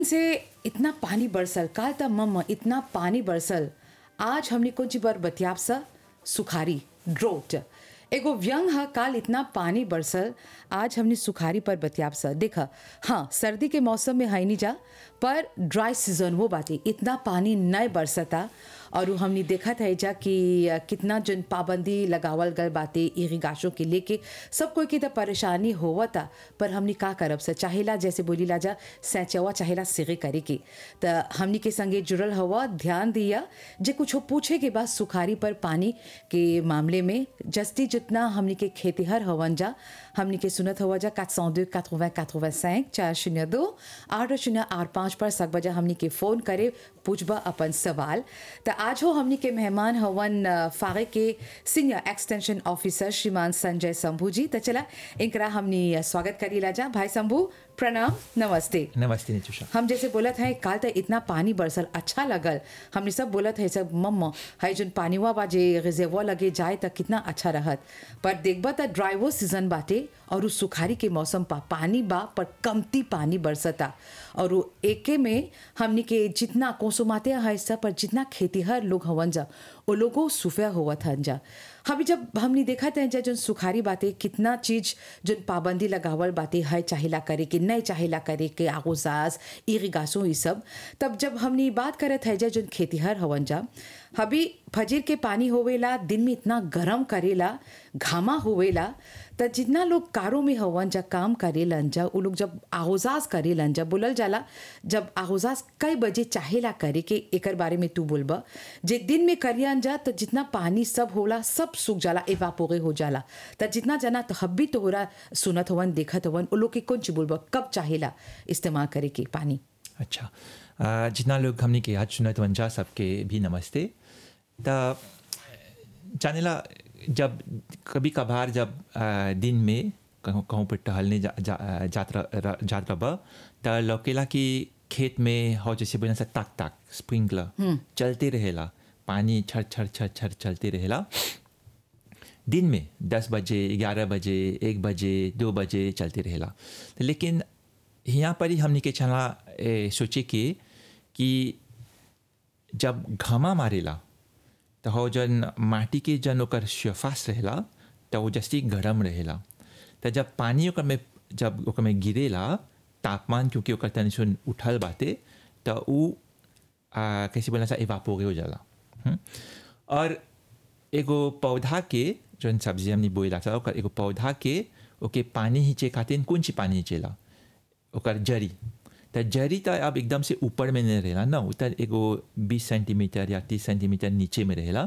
से इतना पानी बरसल काल त मम्मा इतना पानी बरसल आज हमने कुछ बर बतियाब सा सुखारी ड्रोट एगो व्यंग ह काल इतना पानी बरसल आज हमने सुखारी पर बतियाब सा देखा हाँ सर्दी के मौसम में है नहीं जा पर ड्राई सीजन वो बातें इतना पानी नहीं बरसता और उ हमने देखा था जा कि अ, कितना जन पाबंदी लगावल गल बातें इरिगाशों के लेके सब कोई के तो परेशानी होवता पर हमने का करब से चाहेला जैसे बोली ला जा सैचवा चाहेला सिगे करे के त हमनी के संगे जुड़ल हवा ध्यान दिया जे कुछ पूछे के बाद सुखारी पर पानी के मामले में जस्ती जितना हमनी के खेतीहर हवन जा हमनी के सुनत हवा जा 402 80 85 चार शून्य दो आठ शून्य आठ पाँच पर सक बजा हमनी के फोन करे पूछबा अपन सवाल त आज हो हमनी के मेहमान हवन अ, फागे के सीनियर एक्सटेंशन ऑफिसर श्रीमान संजय शंभू जी त चला इनकरा हमनी अ, स्वागत करी ला जा भाई शंभू प्रणाम नमस्ते नमस्ते निचुषा हम जैसे बोलत है काल त इतना पानी बरसल अच्छा लगल हमने सब बोलत है सब मम्मा है जोन पानीवा बा जे रिजर्वा लगे जाए त कितना अच्छा रहत पर देखबा त ड्राइवो सीजन बाटे और उ सुखारी के मौसम पा पानी बा पर कमती पानी बरसता और उ एके में हमनी के जितना कोसुमाते है सब पर जितना खेतीहर लोग हवन जा वो लोगों सुफे होवत हन जा अभी जब हमने देखा था जा जोन सुखारी बातें कितना चीज जोन पाबंदी लगावल बातें है चाहेला करे कि नहीं चाहेला करे के आगोजाज इरिगासों ये सब तब जब हमने बात करत है जा जोन खेतीहर हवन जा अभी फजीर के पानी होवेला दिन में इतना गरम करेला घामा होवेला त जितना लोग कारों में हवन जा काम करेलन जा उ लोग जब आगोजाज करेलन जा बोलल जाला जब आगोजाज कई बजे चाहेला करे के एकर बारे में तू बोलबा जे दिन में करियन जा त जितना पानी सब होला सब सूख जाला एवापोरे हो जाला त जितना जना तहब्बी तोहरा सुनत हवन देखत हवन उ लोग के कौन चीज बोलबा कब चाहेला इस्तेमाल करे के पानी अच्छा अ, जितना लोग हमने के आज सुनत वंजा सबके भी नमस्ते त जानेला जब कभी कभार जब अ, दिन में कहूँ कहूँ पर टहलने जा, जा, जात रह- जात रह त लौकेला कि खेत में हो जैसे बोला सा ताक ताक स्प्रिंकलर चलते रहेला पानी छर छर छर छर चलते रहेला दिन में दस बजे ग्यारह बजे एक बजे दो बजे चलते रहेला लेकिन यहाँ पर ही हमने के चला ए, सोचे कि कि जब घामा मारेला तो हो जन माटी के जन ओकर शफास रहेला तो वो जस्ती गरम रहेला तो जब पानी ओकर में जब ओकर में गिरेला तापमान क्योंकि ओकर तनी सुन उठल बाटे तो उ आ, कैसे बोला सा एवापोरे हो जाला हम्म? और एगो पौधा के जौन सब्जी हमने बोला था ओकर एगो पौधा के ओके पानी हिंचे खातिर कौन सी पानी हिंचेला ओकर जड़ी त जड़ी त अब एकदम से ऊपर में नहीं रहेला ना उ त एगो बीस सेंटीमीटर या तीस सेंटीमीटर नीचे में रहेला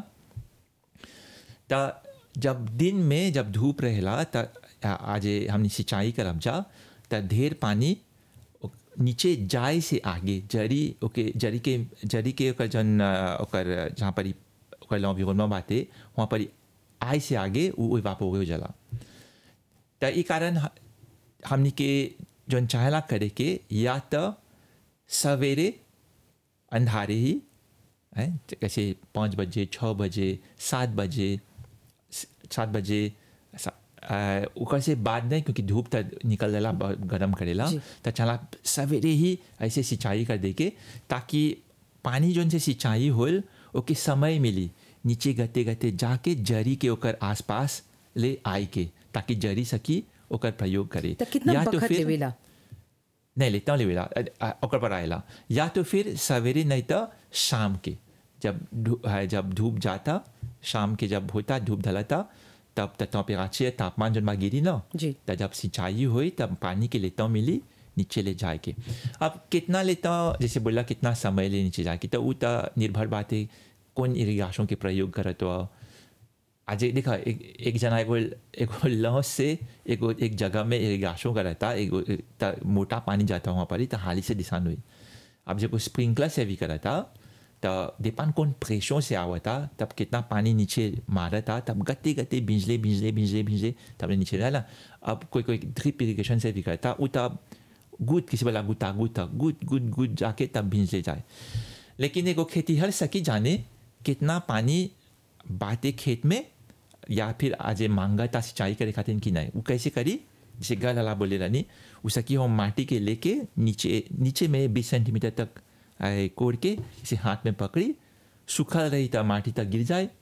त जब दिन में जब धूप रहेला त आ- आज हमने सिंचाई करब जा त ढेर पानी ओ- नीचे जाए से आगे जड़ी ओके जड़ी के जड़ी के ओकर जन अ, ओकर जहाँ पर ई- ओकर लॉन्विरोनमा बाटे वहाँ पर ई आए से आगे वो वापो हो जाला त ई कारण ह- हमनी के जौन चाहेला करे के या त सवेरे अंधारे ही हैं कैसे पाँच बजे छः बजे सात बजे स- सात बजे सा- आ, ओकर से बाद नहीं क्योंकि धूप तक निकल जाला बहुत गरम करेला जी। तो चला सवेरे ही ऐसे सिंचाई कर दे के ताकि पानी जोन से सिंचाई होल ओके समय मिली नीचे गते गते जाके जरी के ओकर आसपास ले आई के ताकि जरी सकी ओकर प्रयोग करे त कितना या बखत फिर- लेवेला नहीं लेता लेवेला अ- अ- ओकर पर आएला या तो फिर सवेरे नहीं तो शाम के जब धू- है, जब धूप जाता शाम के जब होता धूप ढलता तब तक टेम्परेचर तापमान जब में गिरी ना जी। तब जब सिंचाई हुई तब पानी के लेता मिली नीचे ले जाए के अब कितना लेता जैसे बोला कितना समय ले नीचे जाके तो वो तो निर्भर बात है कौन इरिगेशन के प्रयोग करत हो आज एक देखा एक एक जना एगो एगो लॉस से एगो एक जगह में इरिगेशन करता एगो त मोटा पानी जाता वहाँ पर ही तो हाली से दिशान हुई अब जब स्प्रिंकलर से भी करता तो डिपेंड कौन प्रेशर से आवता तब कितना पानी नीचे मारता तब गते गते भिजले भिजले भिजले भिजले तब नीचे रहला अब कोई कोई ड्रिप इरिगेशन से भी करता वो तब गुद किसी वाला गुता गुता गुद गुद गुद जाके तब भिजले जाए लेकिन एगो खेती हर सकी जाने कितना पानी बाते खेत में या फिर आज मांगा था सिंचाई करे खातिर कि नहीं वो कैसे करी जैसे गलला बोले रानी उस की हम माटी के लेके नीचे नीचे में बीस सेंटीमीटर तक आए कोड़ के इसे हाथ में पकड़ी सूखा रही तो माटी तक गिर जाए